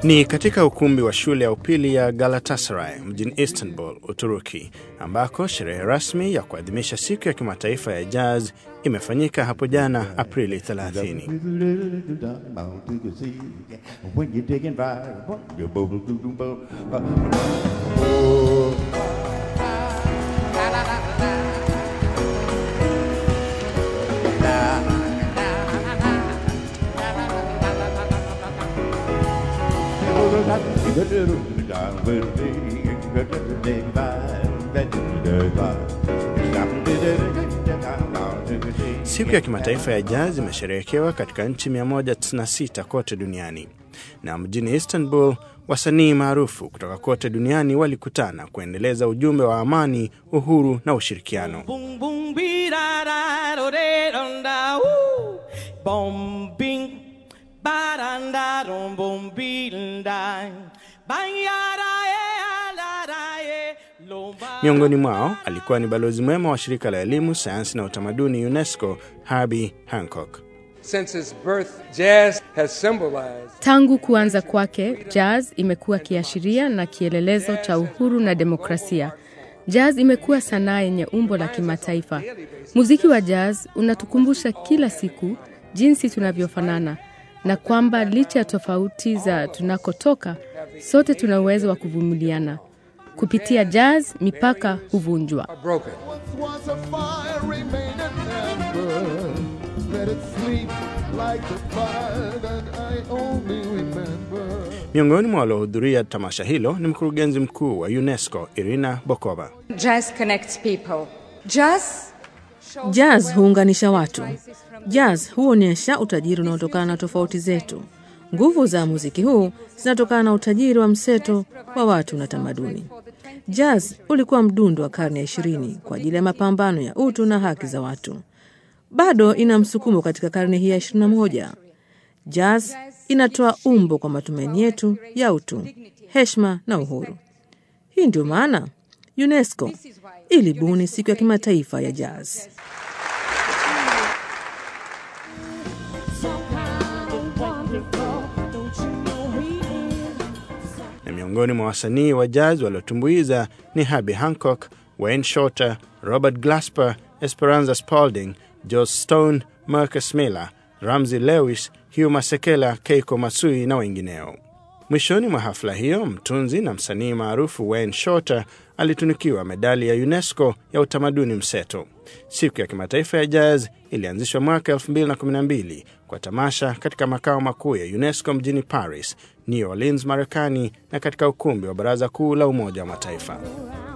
Ni katika ukumbi wa shule ya upili ya Galatasaray mjini Istanbul, Uturuki, ambako sherehe rasmi ya kuadhimisha siku ya kimataifa ya jazz imefanyika hapo jana Aprili 30. Siku ya kimataifa ya jazz imesherehekewa katika nchi 196 kote duniani, na mjini Istanbul wasanii maarufu kutoka kote duniani walikutana kuendeleza ujumbe wa amani, uhuru na ushirikiano. Boom boom bee da da do de dum da woo. Boom bing ba da da dum boom bee dum da. Ba ya da ye la da ye lo ba. Miongoni mwao alikuwa ni balozi mwema wa shirika la elimu, sayansi na utamaduni UNESCO, Herbie Hancock. Since its birth, jazz has symbolized Tangu kuanza kwake, jazz imekuwa kiashiria na kielelezo cha uhuru na demokrasia. Jazz imekuwa sanaa yenye umbo la kimataifa. Muziki wa jazz unatukumbusha kila siku jinsi tunavyofanana na kwamba licha ya tofauti za tunakotoka, sote tuna uwezo wa kuvumiliana. Kupitia jazz, mipaka huvunjwa. are broken. was a fire remain and never let it sleep like the fire that I only remember. Miongoni mwa waliohudhuria tamasha hilo ni mkurugenzi mkuu wa UNESCO Irina Bokova. Jazz connects people. Jazz Jazz huunganisha watu. Jazz huonyesha utajiri unaotokana na tofauti zetu. Nguvu za muziki huu zinatokana na utajiri wa mseto wa watu na tamaduni. Jazz ulikuwa mdundo wa karne ya ishirini kwa ajili ya mapambano ya utu na haki za watu. Bado ina msukumo katika karne hii ya 21. Jazz inatoa umbo kwa matumaini yetu ya utu, heshima na uhuru. Hii ndio maana UNESCO ilibuni siku ya kimataifa ya jazz. na miongoni mwa wasanii wa jazz waliotumbuiza ni Herbie Hancock, Wayne Shorter, Robert Glasper, Esperanza Spalding, Joss Stone, Marcus Miller, Ramsey Lewis, Hugh Masekela, Keiko Matsui na wengineo. Mwishoni mwa hafla hiyo, mtunzi na msanii maarufu Wayne Shorter alitunukiwa medali ya UNESCO ya utamaduni mseto. Siku ya kimataifa ya jazz ilianzishwa mwaka 2012 kwa tamasha katika makao makuu ya UNESCO mjini Paris, New Orleans, Marekani, na katika ukumbi wa Baraza Kuu la Umoja wa Mataifa.